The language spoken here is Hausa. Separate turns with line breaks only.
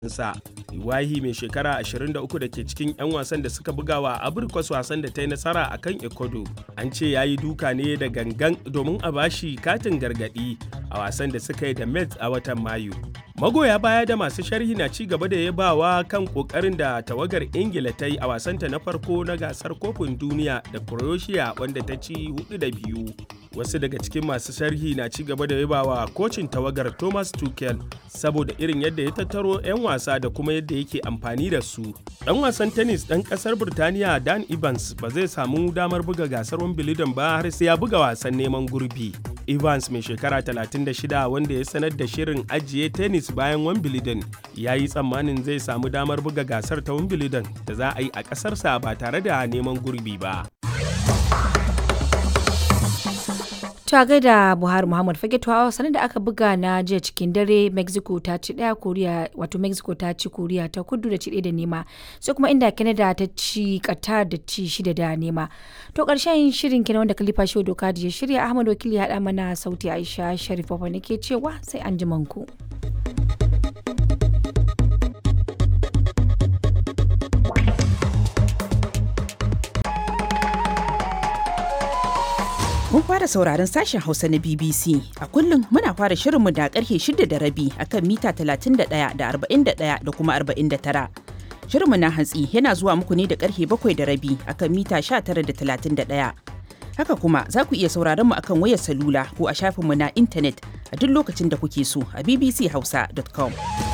sa Iwahi mai shekara 23 da ke cikin 'yan wasan da suka buga wa Abirkwas wasan da ta yi nasara a kan Ecuador. An ce ya yi duka ne da gangan domin a bashi katin gargadi a wasan da suka yi da Mets a watan Mayu. Magoya baya da masu sharhi na ci gaba da yabawa kan kokarin da tawagar Ingila ta yi a wasanta na farko na gasar kofin duniya da Croatia wanda ta ci hudu da biyu. Wasu daga cikin masu sharhi na ci gaba da yabawa kocin tawagar Thomas Tuchel saboda irin yadda ya tattaro 'yan wasa da kuma yadda yake amfani da su. Dan wasan tennis dan kasar Burtaniya Dan Evans ba zai samu damar buga gasar Wimbledon ba har sai ya buga wasan neman gurbi. Evans mai shekara 36 wanda ya sanar da shirin ajiye tennis bayan Wimbledon ya yi tsammanin zai samu damar buga gasar ta Wimbledon da za a yi a ƙasarsa ba tare da neman gurbi ba.
ta gaida buhari muhammad fage tuwa sanar da aka buga na jiya cikin dare mexico ta ci daya koriya wato mexico ta ci koriya ta kudu da ci daya da nema sai kuma inda canada ta ci qatar da ci shida da nema to karshen shirin kenan wanda kalifa shi doka da ya shirya ahmad wakili ya mana sauti aisha sharif ne ke cewa sai an ku.
Mun fara sauraron sashen Hausa na BBC. A kullum muna fara shirinmu da karfe shida da rabi akan mita 31 da 41 da kuma 49. Shirinmu na hantsi yana zuwa muku ne da karfe bakwai da rabi akan mita 19 da 31. Haka kuma za ku iya sauraron mu akan wayar salula ko a shafinmu na intanet a duk lokacin da kuke so a bbchausa.com.